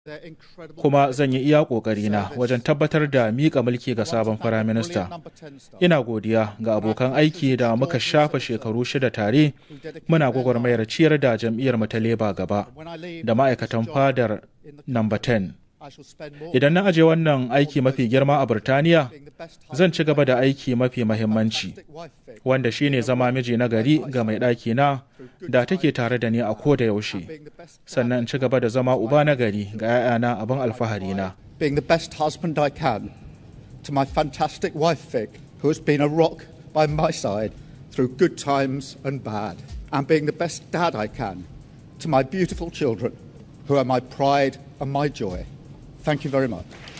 kuma zan yi iya ƙoƙarina wajen tabbatar da miƙa mulki ga sabon firaminista. Ina godiya ga abokan aiki da muka shafa shekaru shida tare muna gwagwarmayar ciyar da jam'iyyar mu ta leba gaba da ma'aikatan fadar namba 10. Idan na aje wannan aiki mafi girma a Birtaniya, zan ci gaba da aiki mafi mahimmanci, wanda shine zama miji na gari ga mai ɗaki na da take tare da ni a ko da yaushe, sannan in ci gaba da zama uba na gari ga 'ya'yana abin alfahari na. Being the best husband I can to my fantastic wife Vic, who has been a rock by my side through good times and bad, and being the best dad I can to my beautiful children, who are my pride and my joy. Thank you very much.